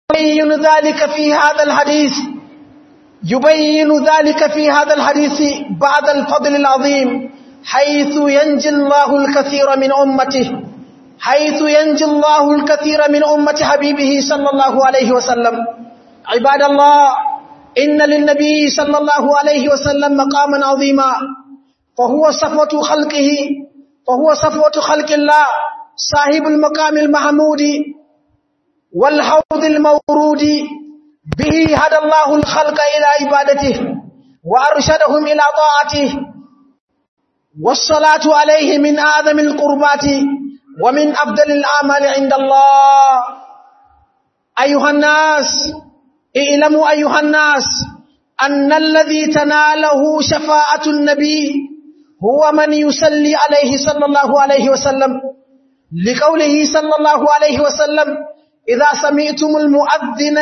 يبين ذلك في هذا الحديث يبين ذلك في هذا الحديث بعد الفضل العظيم حيث ينجي الله الكثير من أمته حيث ينجي الله الكثير من أمة حبيبه صلى الله عليه وسلم عباد الله إن للنبي صلى الله عليه وسلم مقاما عظيما فهو صفوة خلقه فهو صفوة خلق الله صاحب المقام المحمود والحوض المورود به هدى الله الخلق إلى عبادته وأرشدهم إلى طاعته والصلاة عليه من أعظم القربات ومن أفضل الأعمال عند الله أيها الناس اعلموا أيها الناس أن الذي تناله شفاعة النبي هو من يصلي عليه صلى الله عليه وسلم لقوله صلى الله عليه وسلم إذا سمعتم المؤذن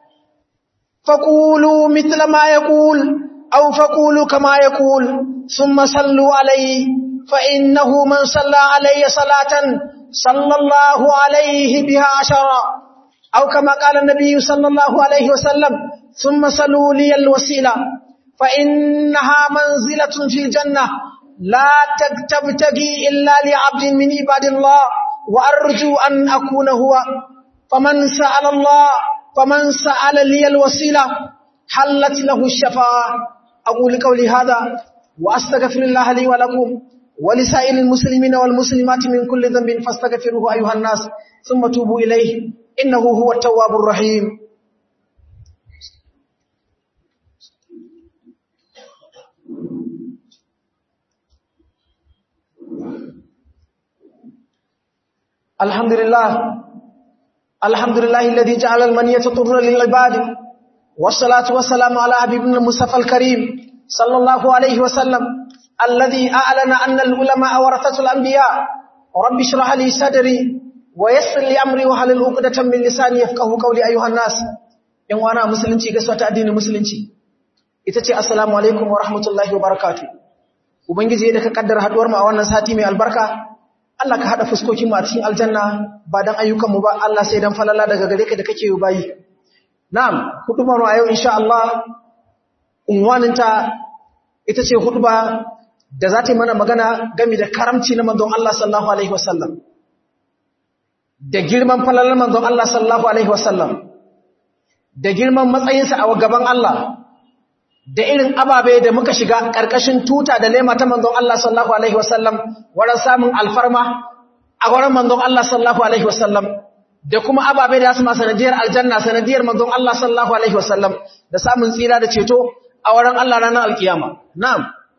فقولوا مثل ما يقول أو فقولوا كما يقول ثم صلوا عليه فإنه من صلى علي صلاة صلى الله عليه بها عشرا أو كما قال النبي صلى الله عليه وسلم ثم صلوا لي الوسيلة فإنها منزلة في الجنة لا تبتغي إلا لعبد من عباد الله وأرجو أن أكون هو فمن سأل الله فمن سأل لي الوسيلة حلت له الشفاعة أقول قولي هذا وأستغفر الله لي ولكم ولسائر المسلمين والمسلمات من كل ذنب فاستغفروه أيها الناس ثم توبوا إليه إنه هو التواب الرحيم الحمد لله الحمد لله الذي جعل المنية طر للعباد والصلاة والسلام على حبيبنا المصطفى الكريم صلى الله عليه وسلم الذي أعلن أن العلماء ورثة الأنبياء رب اشرح لي صدري ويسر لي أمري وحلل عقدة من لساني يفقه قولي أيها الناس in wana musulunci gaisuwa ta addinin musulunci ita ce assalamu alaikum wa rahmatullahi wa barakatuh ubangiji da ka kaddara haduwar mu a wannan sati mai albarka Allah ka hada fuskokin mu a cikin aljanna ba dan ayyukan mu ba Allah sai dan falala daga gare ka da kake yi bayi na'am hudubar mu a yau insha Allah unwaninta ita ce huduba da za ta yi mana magana game da karamci na manzon Allah sallallahu alaihi wasallam da girman falalar manzon Allah sallallahu alaihi wasallam da girman matsayinsa a gaban Allah da irin ababe da muka shiga ƙarƙashin tuta da lema ta manzon Allah sallallahu alaihi wasallam wurin samun alfarma a wurin manzon Allah sallallahu alaihi wasallam da kuma ababe da su ma sanadiyar aljanna sanadiyar manzon Allah sallallahu alaihi wasallam da samun tsira da ceto a wurin Allah ranar alkiyama na'am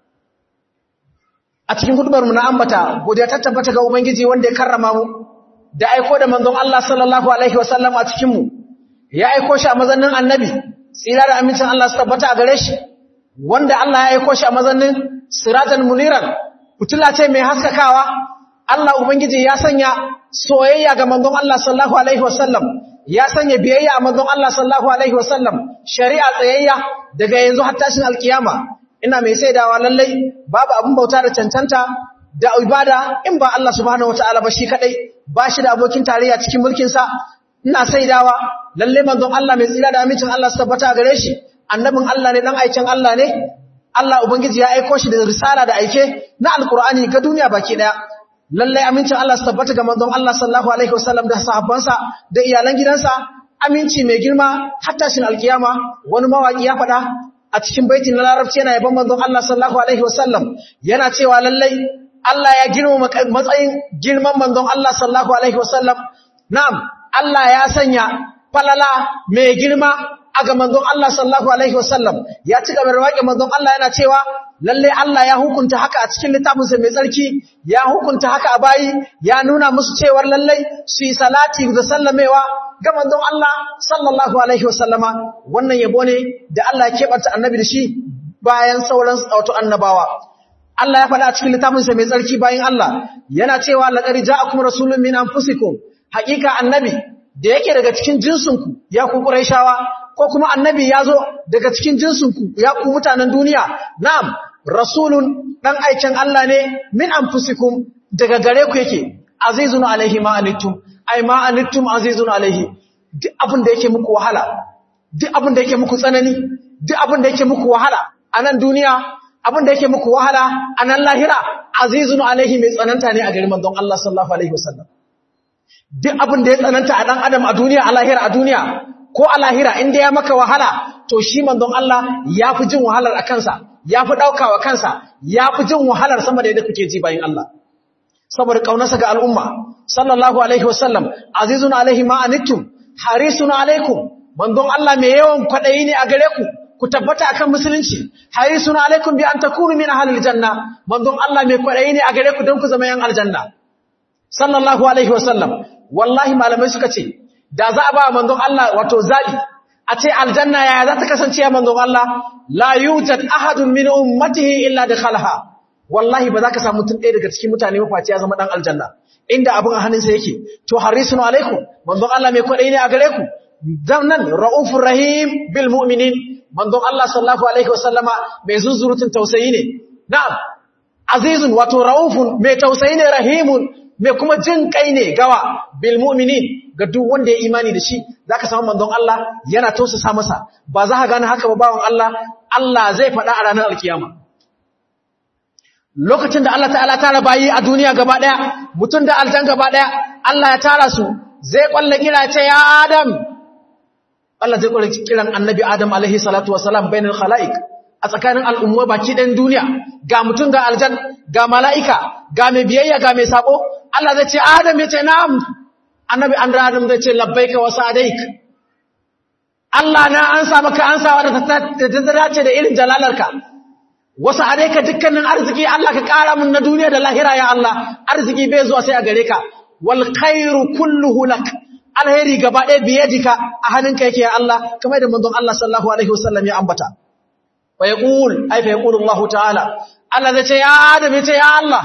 a cikin hudubar mu na ambata godiya ta tabbata ga ubangiji wanda ya karrama mu da aiko da manzon Allah sallallahu alaihi wasallam a cikin mu ya aiko shi a mazannin annabi tsira da amincin Allah su tabbata a gare shi wanda Allah ya aiko shi a mazannin siratan muniran fitila ce mai haskakawa Allah ubangiji ya sanya soyayya ga manzon Allah sallallahu alaihi wasallam ya sanya biyayya a manzon Allah sallallahu alaihi wasallam shari'a tsayayya daga yanzu har tashin alkiyama ina mai saidawa lallai babu abin bauta da cancanta da ibada in ba Allah subhanahu wataala ba shi kadai ba shi da abokin tarayya cikin mulkin sa ina saidawa lalle manzon Allah mai tsira da amincin Allah su tabbata gare shi annabin Allah ne dan aikin Allah ne Allah ubangiji ya aika shi da risala da aike na alqur'ani ga duniya baki daya lalle amincin Allah su tabbata ga manzon Allah sallallahu alaihi wasallam da sahabbansa da iyalan gidansa aminci mai girma hatta shin alkiyama wani mawaki ya faɗa a cikin baitin na larabci yana yaban manzon Allah sallallahu alaihi wasallam yana cewa lalle Allah ya girma matsayin girman manzon Allah sallallahu alaihi wasallam na'am Allah ya sanya falala mai girma a ga manzon Allah sallallahu alaihi wasallam ya ci gaba da waƙe manzon Allah yana cewa lalle Allah ya hukunta haka a cikin littafinsa mai tsarki ya hukunta haka a bayi ya nuna musu cewar lalle su yi salati da sallamewa ga manzon Allah sallallahu alaihi wasallama wannan yabo ne da Allah ya keɓanta annabi da shi bayan sauran wato annabawa Allah ya faɗa a cikin littafinsa mai tsarki bayan Allah yana cewa laqad ja'akum rasulun min anfusikum haƙiƙa annabi da yake daga cikin jinsinku ya ku Qurayshawa ko kuma annabi ya zo daga cikin jinsinku ya ku mutanen duniya na'am rasulun dan aikin Allah ne min anfusikum daga gare ku yake azizun alaihi ma anittum ai ma anittum azizun alaihi duk abin da yake muku wahala duk abin da yake muku tsanani duk abin da yake muku wahala a nan duniya abin da yake muku wahala a nan lahira azizun alaihi mai tsananta ne a garin manzon Allah sallallahu alaihi wasallam duk abin da ya tsananta a dan adam a duniya a lahira a duniya ko a lahira inda ya maka wahala to shi manzon Allah ya fi jin wahalar a kansa ya fi ɗaukawa kansa ya fi jin wahalar sama da yadda kuke ji bayan Allah saboda ƙaunarsa ga al'umma sallallahu alaihi wasallam azizun alaihi ma'anittum harisun alaikum manzon Allah mai yawan kwaɗayi ne a gare ku ku tabbata akan musulunci harisun alaikum bi an takunu min ahlil janna manzon Allah mai kwaɗayi ne a gare ku don ku zama yan aljanna sallallahu alaihi wasallam wallahi malamai suka ce da za a ba manzon Allah wato zabi a ce aljanna yaya za ta kasance ya manzon Allah la yujad ahadun min ummatihi illa dakhalaha wallahi ba za ka samu mutum ɗaya daga cikin mutane mafaci ya zama dan aljanna inda abin a hannunsa yake to harisun alaikum manzon Allah mai kwaɗayi ne a gare ku nan raufur rahim bil mu'minin manzon Allah sallallahu alaihi wasallama mai zunzurutun tausayi ne na'am azizun wato raufun mai tausayi ne rahimun mai kuma jin kai ne gawa bil mu'minin ga duk wanda ya imani da shi zaka samu manzon Allah yana tausasa masa ba za ka gane haka ba bawon Allah Allah zai faɗa a ranar alkiyama lokacin da Allah ta'ala tara bayi a duniya gaba daya mutum da aljan gaba daya Allah ya tara su zai kwalle kira ce ya Adam Allah zai kwalle kiran annabi Adam alaihi salatu wassalam bainal khalaiq a tsakanin al'umma baki ɗan duniya ga mutum ga aljan ga mala'ika ga mai biyayya ga mai sabo Allah zai ce Adam ya ce na'am annabi an Adam zai ce labbaika wa sa'adaik Allah na an sa maka an sawa da ta dace da irin jalalarka wasu adaika dukkanin arziki Allah ka ƙara mun na duniya da lahira ya Allah arziki bai zuwa sai a gare ka wal khairu kulluhu lak alheri gaba ɗaya biyadika a hannunka yake ya Allah kamar da manzon Allah sallallahu alaihi wasallam ya ambata fa yaqul ay fa yaqulu Allah ta'ala Allah zai ce ya Adam ya ce ya Allah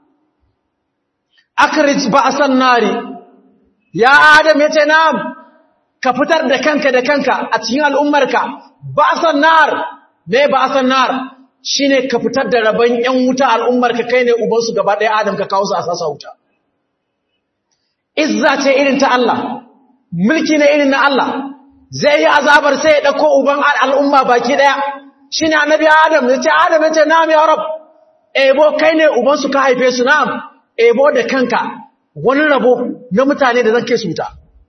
akrij ba'san nari ya Adam ya ce na'am ka fitar da kanka da kanka a cikin al'ummarka ba'san nar me ba'san nar shine ka fitar da rabon yan wuta al'ummarka kai ne uban su gaba ɗaya Adam ka kawo su a sasa wuta izza ce irin ta Allah mulki ne irin na Allah zai yi azabar sai ya dauko uban al'umma baki ɗaya shine annabi Adam ya ce Adam ya ce na'am ya rab ebo kai ne uban su ka haife su na'am ebo da kanka wani rabo na mutane da zake suta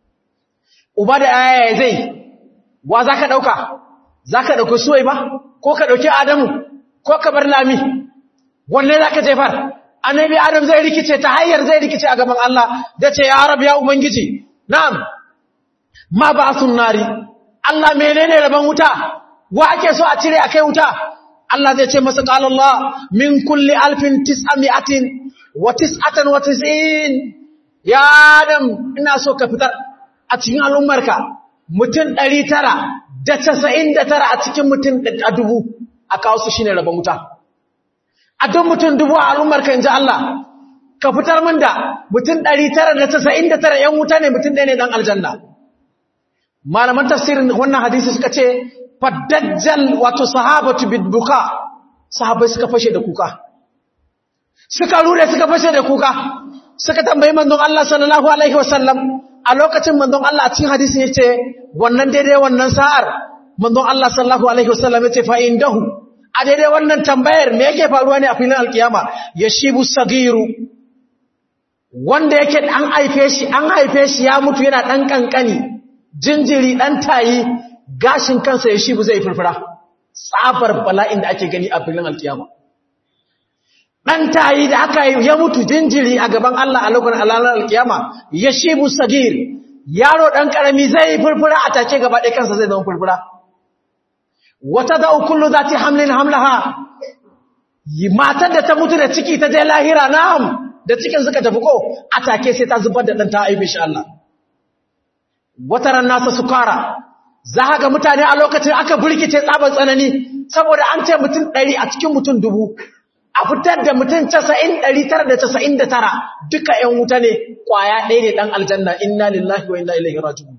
uba da yaya zai wa zaka dauka zaka dauki suwai ba ko ka dauki adamu ko ka bar lami wanne zaka jefar annabi adam zai rikice ta hanyar zai rikice a gaban Allah da ce ya rab ya ubangiji na'am ma ba'sun nari Allah menene rabon wuta wa ake so a cire akai wuta Allah zai ce masa qala Allah min kulli alfin tis'ami'atin wa tis'atan wa tis'in ya adam ina so ka fitar a cikin al'ummarka mutum ɗari tara da casa'in da tara a cikin mutum a dubu a kawo su shi ne rabon wuta a don mutum dubu a al'ummarka in ji Allah ka fitar min da mutum ɗari tara da casa'in da tara ‘yan wuta ne mutum ɗaya ne ɗan aljanna malaman tafsirin wannan hadisi suka ce faddajjal wato sahabatu bidbuka sahabai suka fashe da kuka suka rure suka fashe da kuka suka tambayi manzon Allah sallallahu alaihi wasallam a lokacin manzon Allah a cikin hadisin yace wannan daidai wannan sa'ar manzon Allah sallallahu alaihi wasallam yace fa indahu a daidai wannan tambayar me yake faruwa ne a filin alkiyama yashibu sagiru wanda yake an haife shi an haife shi ya mutu yana dan kankani jinjiri dan tayi gashin kansa yashibu zai furfura tsabar bala'in da ake gani a filin alkiyama ɗan tayi da aka yi ya mutu jinjiri a gaban Allah a lokacin alalar alkiyama ya shibu sagir yaro ɗan ƙarami zai furfura a take gaba ɗaya kansa zai zama furfura wata da ukullu za ta hamlin hamlaha matar da ta mutu da ciki ta je lahira na'am da cikin suka tafi ko a take sai ta zubar da ɗan ta aibe shi Allah wata ran nasa sukara za ga mutane a lokacin aka burkice tsaban tsanani saboda an ce mutum ɗari a cikin mutum dubu a fitar da mutum casa'in ɗari tara da casa'in da tara duka ‘yan wuta ne ƙwaya ɗaya ne ɗan aljanna inna lillahi wa inna ilaihi raji'un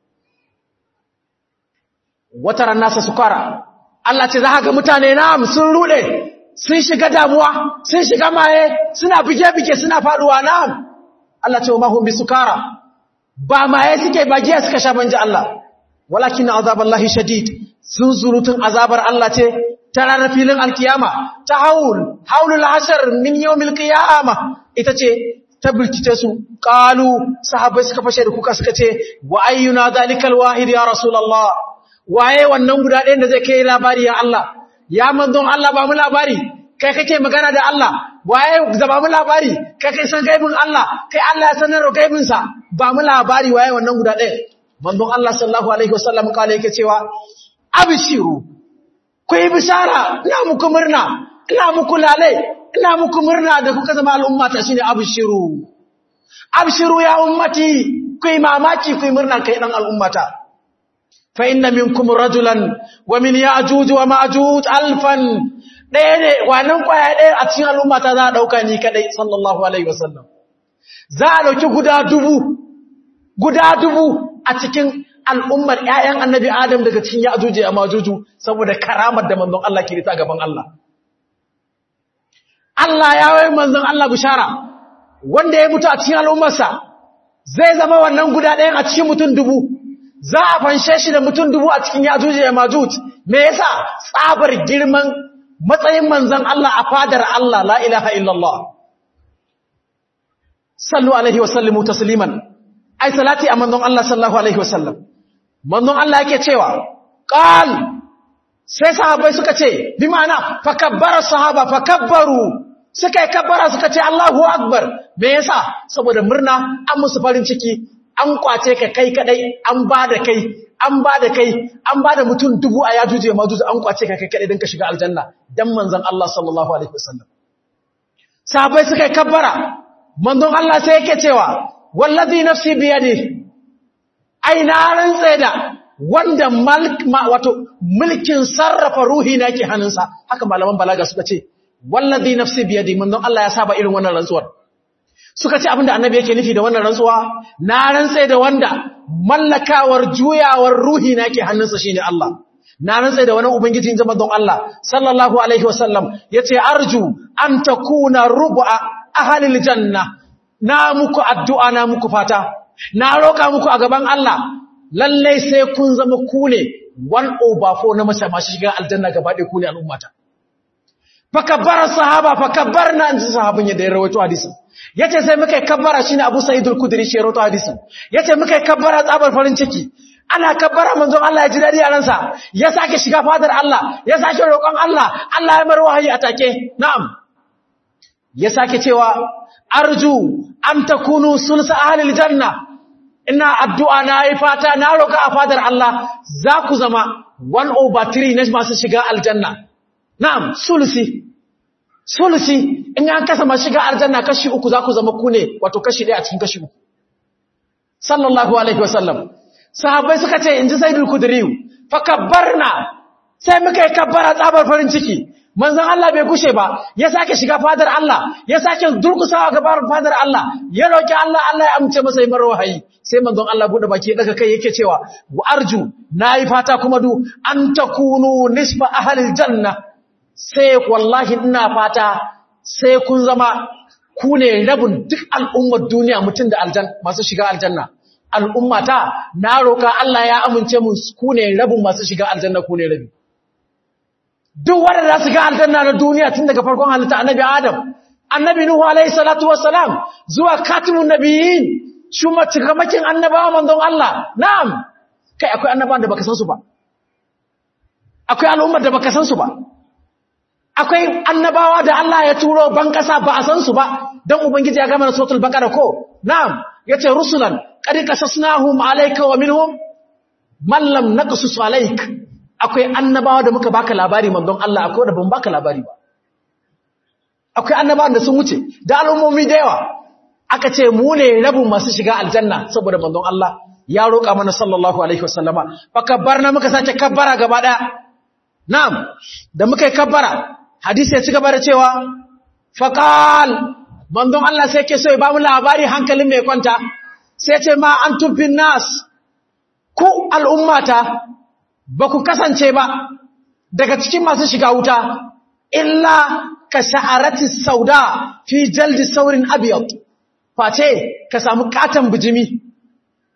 wata ran nasa sukara Allah ce za ga mutane na sun ruɗe sun shiga damuwa sun shiga maye suna bige-bige suna faɗuwa na Allah ce wa mahun bi sukara ba maye suke ba giya suka sha banji Allah walakin azaballahi shadid sun zurutun azabar Allah ce ta ranar filin alkiyama ta haul haulul hashar min yawmil qiyama ita ce ta bilkice su qalu sahabbai suka fashe da kuka suka ce wa ayyuna zalikal wahid ya rasulullah waye wannan guda ɗayan da zai kai labari ya Allah ya manzon Allah ba mu labari kai kake magana da Allah waye zaba mu labari kai kai san gaibin Allah kai Allah ya sanar da gaibin sa ba mu labari waye wannan guda ɗaya manzon Allah sallallahu alaihi wasallam kale yake cewa abshiru ku yi bishara ina muku murna ina muku lalai ina muku murna da kuka zama al'umma ta shine abshiru abshiru ya ummati ku yi mamaki ku yi murna kai dan al'ummata fa inna minkum rajulan wa min ya'juj wa ma'juj alfan ɗaya ne wannan kwaya ɗaya a cikin al'ummata za a ɗauka ni kaɗai sallallahu alaihi wasallam za a ɗauki guda dubu guda dubu a cikin al'ummar ‘ya'yan annabi Adam daga cikin ya ajuji a majuju saboda karamar da manzon Allah ke rita gaban Allah. Allah ya wai manzon Allah bishara wanda ya mutu a cikin al'ummarsa zai zama wannan guda ɗayan a cikin mutum dubu za a fanshe shi da mutum dubu a cikin ya ajuji a majuj me yasa tsabar girman matsayin manzon Allah a fadar Allah la ilaha illallah sallu alaihi wa sallimu tasliman ai salati a manzon Allah sallallahu alaihi wa sallam manzon Allah yake cewa qal sai sahabbai suka ce bi ma'ana fakabbara sahaba fakabbaru suka yi kabbara suka ce Allahu akbar me yasa saboda murna an musu farin ciki an kwace ka kai kadai an bada kai an bada kai an bada mutum dubu a yajuje majuju an kwace ka kai kadai don ka shiga aljanna dan manzon Allah sallallahu alaihi wasallam sahabbai suka yi kabbara manzon Allah sai yake cewa wallazi nafsi biyadi ai na rantsa da wanda wato mulkin sarrafa ruhi na ke hannunsa haka malaman balaga suka ce wallazi nafsi biyadi manzon Allah ya saba irin wannan rantsuwar suka ce abinda annabi yake nufi da wannan rantsuwa na rantsa da wanda mallakawar juyawar ruhi na ke hannunsa shine Allah na rantsa da wani ubangiji in don Allah sallallahu alaihi wasallam yace arju an takuna rubu'a ahlil janna na muku addu'a na muku fata na roka muku a gaban Allah lalle sai kun zama ku ne one over four na masa masu shiga aljanna gaba ɗaya ku ne al'ummata fakabbara sahaba fakabbarna an ji sahabin yadda ya rawaito hadisin yace sai muka kabbara shine Abu Sa'id al-Khudri shi rawaito hadisin yace muka kabbara tsabar farin ciki ana kabbara manzon Allah ya ji dadi a ransa ya sake shiga fadar Allah ya sake roƙon Allah Allah ya mar wahayi a take na'am ya sake cewa arju an takunu sulsa ahlil janna ina addu'a na yi fata na roƙa a fadar Allah za ku zama 1 over 3 na masu shiga aljanna na'am sulusi sulusi in an kasa masu shiga aljanna kashi uku za ku zama ku ne wato kashi ɗaya a cikin kashi uku sallallahu alaihi wasallam sahabbai suka ce in ji saidul kudriyu fa kabbarna sai muka yi kabbara tsabar farin ciki manzon Allah bai kushe ba ya sake shiga fadar Allah ya sake durkusawa gabar fadar Allah ya roki Allah Allah ya amince masa yi marar wahayi sai manzon Allah bude baki daga kai yake cewa wa arju nayi fata kuma du an takunu nisfa ahlil janna sai wallahi ina fata sai kun zama ku ne rabin duk al'ummar duniya mutum da aljan masu shiga aljanna al'ummata na roka Allah ya amince mu ku ne rabin masu shiga aljanna ku ne rabi duk wanda za su ga aljanna na duniya tun daga farkon halitta annabi Adam annabi Nuhu alaihi salatu wassalam zuwa katimun nabiyyin shuma cikamakin annabawa manzon Allah na'am kai akwai annabawan da baka san su ba akwai al'ummar da baka san su ba akwai annabawa da Allah ya turo ban kasa ba a san su ba dan ubangiji ya gama na suratul baqara ko na'am yace rusulan qad qasasnahum alayka wa minhum man lam naqsus alayka akwai annabawa da muka baka labari manzon Allah akwai da ban baka labari ba akwai annabawan da sun wuce da al'ummomi da yawa aka ce mu ne rabin masu shiga aljanna saboda manzon Allah ya roƙa mana sallallahu alaihi wasallama fa kabbarna muka sace kabbara gaba daya na'am da muka yi kabbara hadisi ya ci gaba da cewa faqal manzon Allah sai ke so ya ba mu labari hankalin mai kwanta sai ce ma antum bin nas ku al'ummata ba ku kasance ba daga cikin masu shiga wuta illa ka sha'arati sauda fi jaldi saurin abiyat face ka samu katon bijimi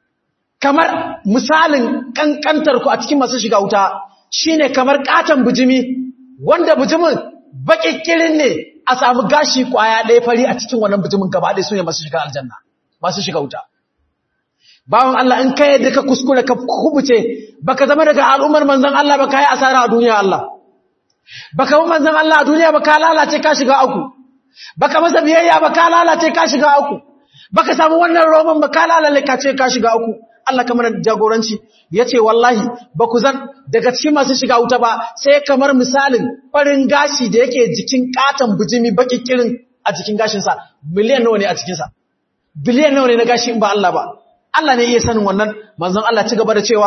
kamar misalin kankantar ku a cikin masu shiga wuta shine kamar katon bijimi wanda bijimin bakikirin ne a samu gashi kwaya ɗaya fari a cikin wannan bijimin gaba ɗaya su ne masu shiga aljanna masu shiga wuta bawan Allah in kai yadda ka kuskure ka kubuce baka zama daga al'ummar manzon Allah ba kai asara a duniya Allah baka bi manzon Allah a duniya ba ka lalace ka shiga uku baka masa biyayya ba ka lalace ka shiga uku baka samu wannan roman ba ka lalace ka ce ka shiga uku Allah kamar jagoranci yace wallahi ba ku zan daga cikin masu shiga wuta ba sai kamar misalin farin gashi da yake jikin katon bijimi baki kirin a jikin gashin sa miliyan nawa ne a cikin sa biliyan nawa ne na gashi in ba Allah ba Allah ne iya sanin wannan manzon Allah ci gaba da cewa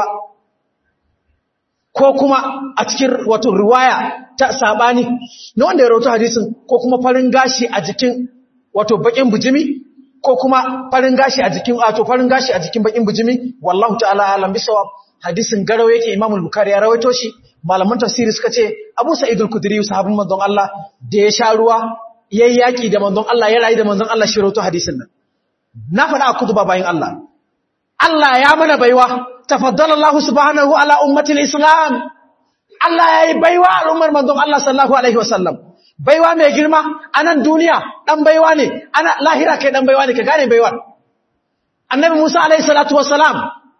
ko kuma a cikin wato riwaya ta sabani na wanda ya rawaito hadisin ko kuma farin gashi a jikin wato bakin bijimi ko kuma farin gashi a jikin wato farin gashi a jikin bakin bijimi wallahu ta'ala alam bisawab hadisin garau yake Imam al-Bukhari ya rawaito shi malaman tafsiri suka ce Abu Sa'id al-Khudri sahabin manzon Allah da ya sha ruwa yayi yaki da manzon Allah ya rayu da manzon Allah shi rawaito hadisin nan na faɗa a kutuba bayin Allah Allah ya mana baiwa tafaddala Allah subhanahu ala ummatil islam Allah yayi baiwa al'ummar manzon Allah sallallahu alaihi wasallam baiwa mai girma a nan duniya dan baiwa ne ana lahira kai dan baiwa ne ka gane baiwa annabi Musa alaihi salatu wassalam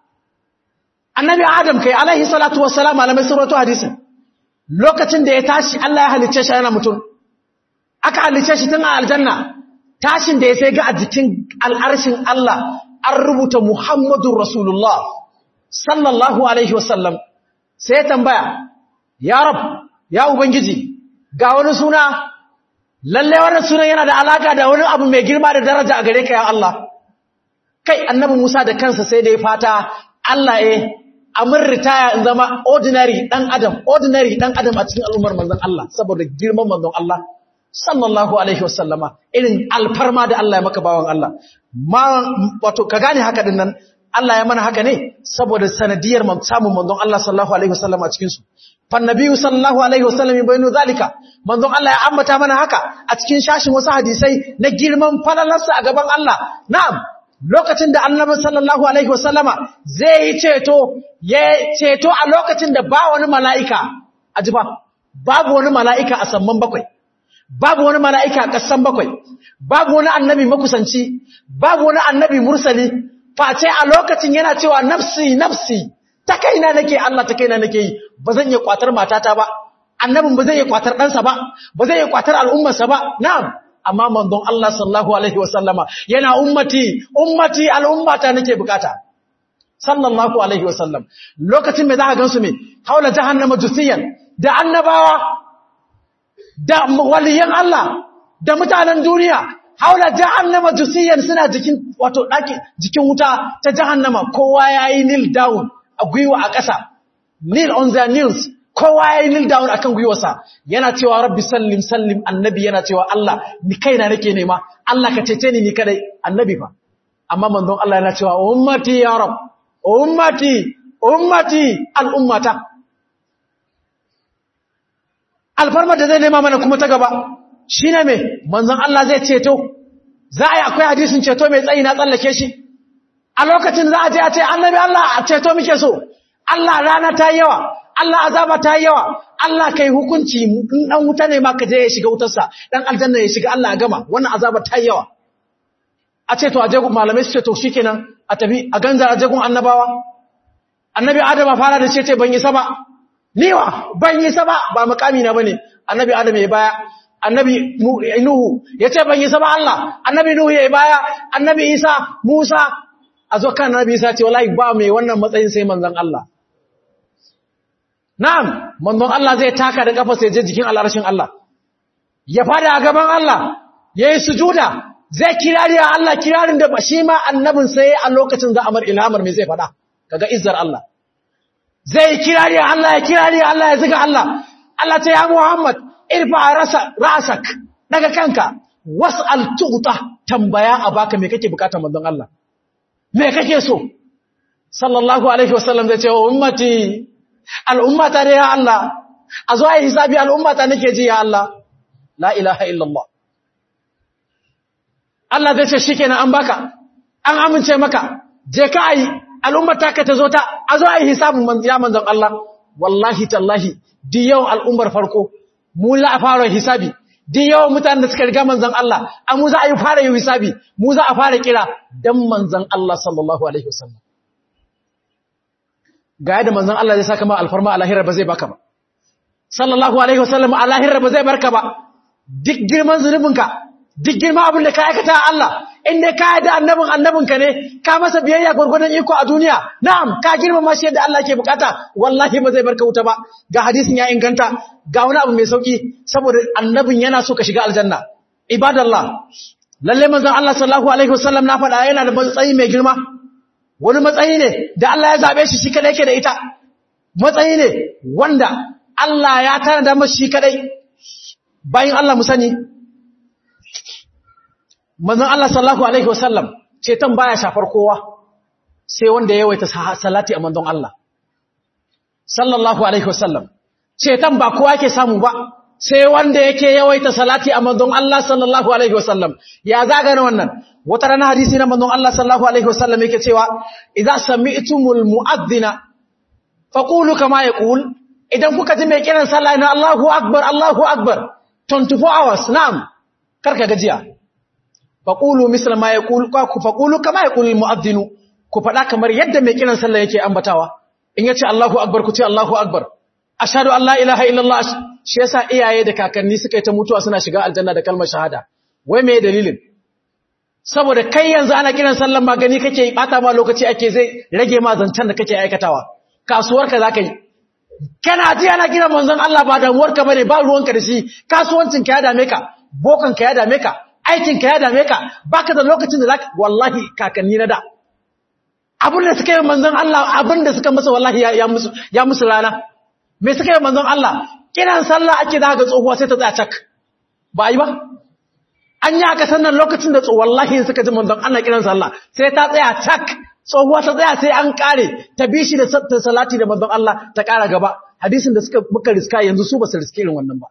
annabi Adam kai alaihi salatu wassalam malamai suratu hadisi lokacin da ya tashi Allah ya halicce shi yana mutum aka halicce shi tun a aljanna tashin da ya sai ga a jikin al'arshin Allah an rubuta Muhammadun Rasulullah sallallahu Alaihi wasallam sai ya tambaya, Ya Rab, ya Ubangiji, ga wani suna, lalle wannan sunan yana da alaka da wani abu mai girma da daraja a gare ka ya Allah. Kai, annabi Musa da kansa sai da ya fata Allah ya amin ritaya in zama ordinary ɗan Adam, ordinary ɗan Adam a cikin al'ummar manzon Allah, saboda girman manzon Allah. sallallahu alaihi wasallama irin alfarma da Allah ya maka bawan Allah ma wato ka gane haka din nan Allah ya mana haka ne saboda sanadiyar samun manzon Allah sallallahu alaihi wasallama cikin su fan nabiyyu sallallahu alaihi wasallam bayinu zalika manzon Allah ya ambata mana haka a cikin shashin wasu hadisai na girman falalarsa a gaban Allah na'am lokacin da annabi sallallahu alaihi wasallama zai yi ceto ya ceto a lokacin da ba wani mala'ika ajiba babu wani mala'ika a samman bakwai babu wani mala'ika a ƙasan bakwai, babu wani annabi makusanci, babu wani annabi mursali, face a lokacin yana cewa nafsi, nafsi, ta kaina nake Allah ta kaina nake yi, ba zan iya kwatar matata ba, annabin ba zai iya kwatar ɗansa ba, ba zai iya kwatar al'ummarsa ba, na'am, amma manzon Allah sallahu Alaihi wasallama yana ummati, ummati al'ummata nake bukata. Sallallahu Alaihi wasallam, lokacin mai za a gansu mai, haula jahannama jusiyan, da annabawa da waliyan Allah da mutanen duniya haula jahannama jusiyan suna jikin wato daki jikin wuta ta jahannama kowa yayi kneel down a gwiwa a ƙasa kneel on their knees kowa yayi kneel down akan gwiwarsa yana cewa rabbi sallim sallim annabi yana cewa Allah ni kaina nake nema Allah ka cece ni ni kadai annabi fa amma manzon Allah yana cewa ummati ya rab ummati ummati al ummata alfarmar da zai nema mana kuma ta gaba shi ne mai manzan Allah zai ceto za a yi akwai hadisun ceto mai tsayi na tsallake shi a lokacin za a je a ce annabi Allah a ceto muke so Allah rana ta yi yawa Allah azaba ta yi yawa Allah kai hukunci in dan wuta ne ma ka je ya shiga wutarsa dan aljanna ya shiga Allah a gama wannan azaba ta yi yawa a ce to a jegun malamai su ce to shikenan a tafi a ganza a jegun annabawa annabi Adam fara da ce ce ban yi saba niwa ban yi saba ba makami na bane annabi adam ya baya annabi nuhu yace ban yi saba Allah annabi nuhu ya baya annabi isa musa azo kan annabi isa ce wallahi ba mai wannan matsayin sai manzon Allah na'am manzon Allah zai taka da kafa sai je jikin al'arshin Allah ya fada a gaban Allah yayi sujuda zai kirari Allah kirarin da shi ma annabin sai a lokacin za amar ilhamar me zai fada kaga izzar Allah zai kirari Allah ya kirari Allah ya ziga Allah Allah ta ya Muhammad irfa rasa rasak daga kanka was'al tu'ta tambaya a baka me kake bukata manzon Allah me kake so sallallahu alaihi wasallam zai ce wa ummati al'ummata da ya Allah a zo ayi hisabi al'ummata nake ji ya Allah la ilaha illallah Allah zai ce shikenan an baka an amince maka je ka ayi al'ummar ta ka ta zo ta a zo a yi hisabin ya manzon Allah wallahi tallahi di yawan al'ummar farko mu za a fara hisabi di yawan mutanen da suka riga manzon Allah a mu za a yi fara yi hisabi mu za a fara kira dan manzon Allah sallallahu alaihi wasallam ga yadda manzon Allah zai saka ma alfarma a lahirar ba zai baka ba sallallahu alaihi wasallam a lahirar ba zai barka ba duk girman zunubinka duk girman abin da ka aikata Allah in dai ka yadda annabin annabinka ne ka masa biyayya gurgurdan iko a duniya na'am ka girmama shi yadda Allah ke bukata wallahi ba zai barka wuta ba ga hadisin ya inganta ga wani abu mai sauki saboda annabin yana so ka shiga aljanna ibadallah lalle manzon Allah sallallahu alaihi wasallam na faɗa yana da matsayi mai girma wani matsayi ne da Allah ya zabe shi shi kadai yake da ita matsayi ne wanda Allah ya tana da mashi shi kadai bayan Allah mu sani manzon Allah sallallahu alaihi wasallam ceton baya shafar kowa sai wanda ya yawaita salati a manzon Allah sallallahu alaihi wasallam ceton ba kowa yake samu ba sai wanda yake yawaita salati a manzon Allah sallallahu alaihi wasallam ya zaga na wannan wata rana hadisi na manzon Allah sallallahu alaihi wasallam yake cewa idza sami'tumul mu'adhdhina faqulu kama yaqul idan kuka ji mai kiran sallah na Allahu akbar Allahu akbar 24 hours na'am karka gajiya faqulu misla ma yaqul ku faqulu kama yaqul almu'adhdhin ku fada kamar yadda mai kiran sallah yake ambatawa in yace Allahu akbar ku ce Allahu akbar ashhadu an la ilaha illallah shi yasa iyaye da kakanni suka yi ta mutuwa suna shiga aljanna da kalmar shahada wai me dalilin saboda kai yanzu ana kiran sallan magani kake bata ma lokaci ake zai rage ma zancen da kake aikatawa kasuwarka zaka yi kana ji ana kiran manzon Allah ba damuwarka bane ba ruwanka da shi kasuwancin ka ya dame ka bokan ka ya dame ka aikin ka ya dame ka baka da lokacin da zaka wallahi kakanni na da abin da suka yi manzon Allah abin da suka masa wallahi ya musu ya musu rana me suka yi manzon Allah kiran sallah ake da ga tsohuwa sai ta tsaya cak ba yi ba an yi aka sannan lokacin da wallahi suka ji manzon Allah kiran sallah sai ta tsaya cak tsohuwa ta tsaya sai an kare ta bi shi da salati da manzon Allah ta kara gaba hadisin da suka muka riska yanzu su ba su riske irin wannan ba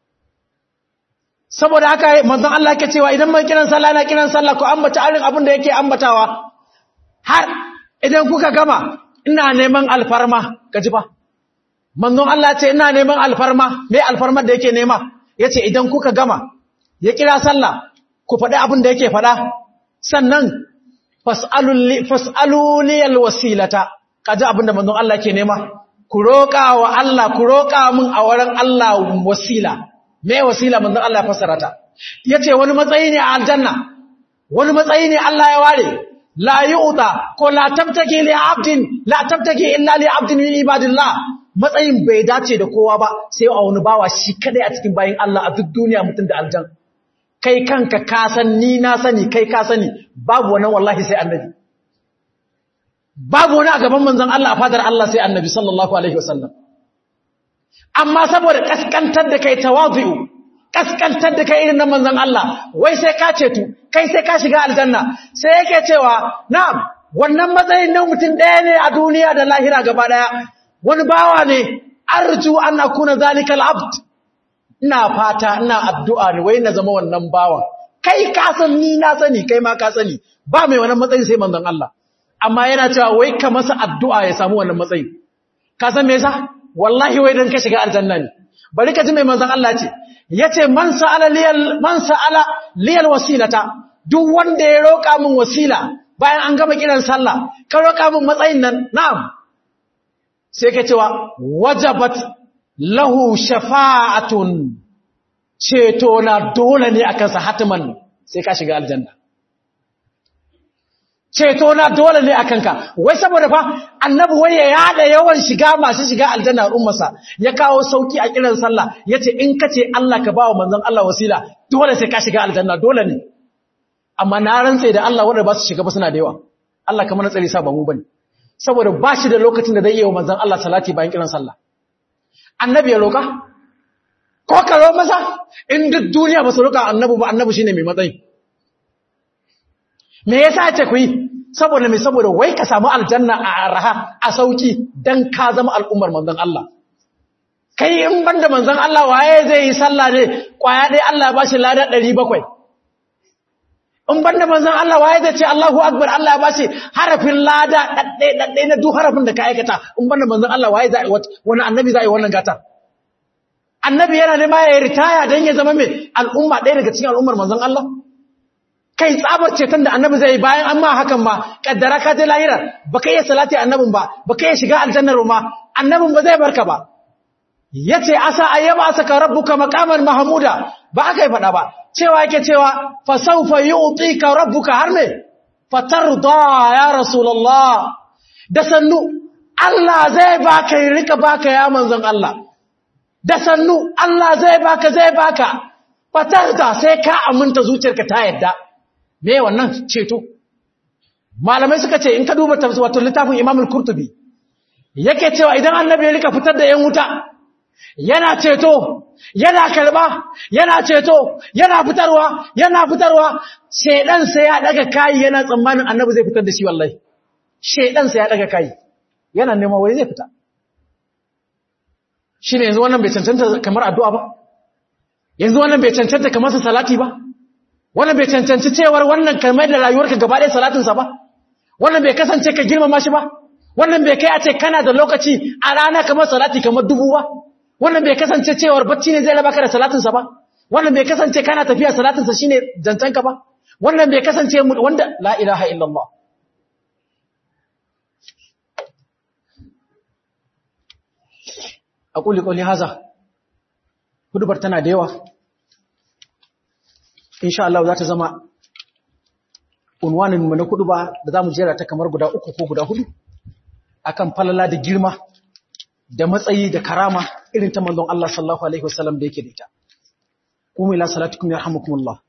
saboda haka manzon Allah yake cewa idan mai kiran sallah na kiran sallah ko ambata arin abin da yake ambatawa har idan kuka gama ina neman alfarma kaji fa manzon Allah ce ina neman alfarma me alfarmar da yake nema yace idan kuka gama ya kira sallah ku faɗi abin da yake faɗa sannan fas'alu liyal wasilata kaji abin da manzon Allah yake nema ku roƙa wa Allah ku roƙa min a wurin Allah wasila me wasila manzon Allah ya fassara ta yace wani matsayi ne a aljanna wani matsayi ne Allah ya ware la yu'ta ko la tabtaki li 'abdin la tabtaki illa li 'abdin min ibadillah matsayin bai dace da kowa ba sai a wani bawa shi kadai a cikin bayin Allah a duk duniya mutum da aljan kai kanka ka san ni na sani kai ka sani babu wannan wallahi sai annabi babu wani a gaban manzon Allah a fadar Allah sai annabi sallallahu alaihi wasallam amma saboda kaskantar da kai tawazu kaskantar da kai irin na manzon Allah wai sai ka cetu kai sai ka shiga aljanna sai yake cewa na'am wannan matsayin na mutum ɗaya ne a duniya da lahira gaba ɗaya wani bawa ne arju an akuna zalikal abd ina fata ina addu'a ne wai na zama wannan bawan kai ka san ni na sani kai ma ka sani ba mai wannan matsayin sai manzon Allah amma yana cewa wai ka masa addu'a ya samu wannan matsayin ka san me yasa wallahi wai dan ka shiga aljanna ne bari ka ji mai manzon Allah ce yace man sa'ala liyal man sa'ala liyal wasilata duk wanda ya roka min wasila bayan an gama kiran sallah ka roka min matsayin nan na'am sai ka cewa wajabat lahu shafa'atun ceto na dole ne akan sa hatiman sai ka shiga aljanna ceto na dole ne akan ka wai saboda fa annabi wai ya yada yawan shiga masu shiga aljanna ummarsa ya kawo sauki a kiran sallah yace in kace Allah ka bawa manzon Allah wasila dole sai ka shiga aljanna dole ne amma na rantsa da Allah wanda ba su shiga ba suna da yawa Allah kamar na tsari sa ba mu bane saboda ba shi da lokacin da zai yi wa manzan Allah salati bayan kiran sallah. Annabi ya roƙa? Ko karo masa? In duk duniya ba su roƙa annabu ba annabu shi ne mai matsayi. Me ya sa ce ku yi? Saboda mai saboda wai ka samu aljanna a araha a sauki don ka zama al'ummar manzan Allah. Kai in ban da manzan Allah waye zai yi sallah ne ƙwaya ɗaya Allah ba shi lada ɗari bakwai. in banda manzon Allah waye zai ce Allahu akbar Allah ya bashi harafin lada dadde dadde na duk harafin da ka aikata in banda manzon Allah waye zai wani annabi zai wannan gata annabi yana ne ma ya ritaya dan ya zama mai al'umma ɗaya daga cikin al'ummar manzon Allah kai tsabar ceton da annabi zai yi bayan an ma hakan ma kaddara ka je lahira baka iya salati annabin ba baka iya shiga aljannar ma annabin ba zai barka ba yace asa ayyaba saka rabbuka maqaman mahmuda ba aka yi fada ba cewa yake cewa fa sawfa yu'tika rabbuka har me fatarda ya rasulullah da sannu Allah zai baka ya rika baka ya manzon Allah da sannu Allah zai baka zai baka fatarda sai ka aminta zuciyarka ta yadda me wannan ceto malamai suka ce in ka duba tafsir wato littafin Imam al-Qurtubi yake cewa idan annabi ya rika fitar da yan wuta yana ceto yana karba yana ceto yana fitarwa yana fitarwa shedan sai ya daga kai yana tsammanin annabi zai fitar da shi wallahi shedan sai ya daga kai yana neman wai zai fita shine yanzu wannan bai cancanta kamar addu'a ba yanzu wannan bai cancanta kamar sa salati ba wannan bai cancanci cewar wannan kamar da rayuwarka gaba ɗaya salatin sa ba wannan bai kasance ka girmama shi ba wannan bai kai a ce kana da lokaci a rana kamar salati kamar dubu ba wannan bai kasance cewar bacci ne zai raba ka da salatinsa ba wannan bai kasance kana tafiya salatinsa shine zancanka ba wannan bai kasance wanda la ilaha illallah aquli qawli hadha hudubar tana da yawa insha Allah za ta zama unwanin mu na kuduba da zamu jera ta kamar guda uku ko guda hudu akan falala da girma da matsayi da karama irin ta manzon Allah sallallahu alaihi wasallam da yake da ita. Kuma ila salatukum yarhamukumullah.